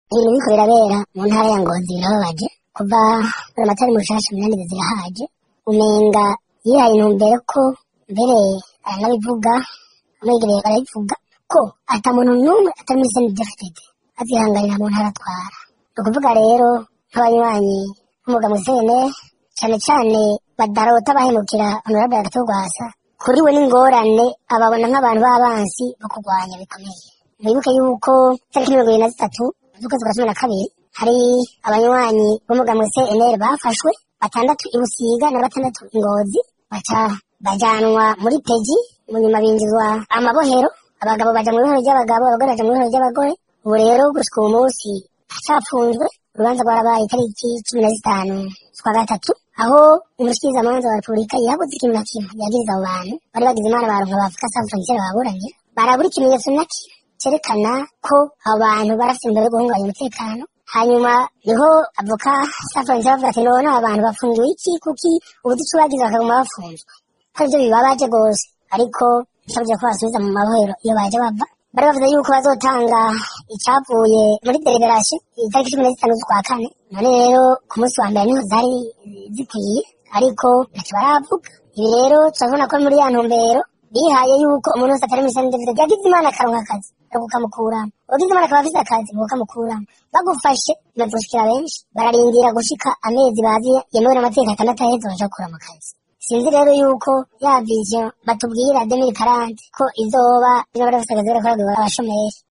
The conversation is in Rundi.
ibintu biriko birabera mu ntara ya ngozi birababaje kuva amatari mu rushasha munani zirahaje umenga yihaye intumbero ko mbere aranabivuga amwegereye barabivuga ko ata muntu n'umwe atari muri seni defitete azihanganira mu ntara atwara ni ukuvuga rero nk'abanywanyi b'umwuga mu sene cyane cyane badarota bahemukira honorable agatogwasa kuri we n'ingorane ababona nk'abantu b'abansi bo kurwanya bikomeye mwibuke yuko tariki mirongo ibiri na zitatu z'ukwezi kwa cumi na kabiri hari abanywanyi b'umwuga mu cnr bafashwe batandatu i busiga na batandatu i ngozi baca bajanwa muri peji mu nyuma binjizwa amabohero abagabo baja mu ibohero ry'abagabo abagore baja mu ibohero ry'abagore ubu rero gushika uwo munsi hacapfunzwe urubanza rwarabaye itariki cumi na zitanu z'ukwa gatatu aho umushikirizamanza wa repubulika yabuze ikintu na kimwe yagiriza abo bantu bari bagize imana baronka bavuga sa frontiere baburanira barabura ikimenyetso na kimwe cerekana ko abo bantu barafite imbere yo guhungabanya umutekano hanyuma niho avoka sa frontiere bavuga ati none aba bantu bafungiwe iki kuki ubuducu bagize bakaguma bafunzwe ko ivyo bibabaje rwose ariko nsabye ko basubiza mu mabohero iyo baje bava bari bavuze yuko bazotanga icavuye muri deliberation itariki cumi na zitanu z'ukwa kane none rero ku munsi wa mbere niho zari zikwiye ariko ntacyo baravuga ibi rero turabona ko muri ya ntumbero bihaye yuko umuntu wese atari muri sani david yagize imana akaronka akazi bakukamukuramo uwagize imana akaba afise akazi bakukamukuramo bagufashe bimaze benshi bararindira gushika amezi bazi yemewe n'amategeko atandatu aheze baja gukura mu kazi sinzi rero yuko ya vision batubwira demiri karante ko izoba bino bari bafise akazi barakora abashomeri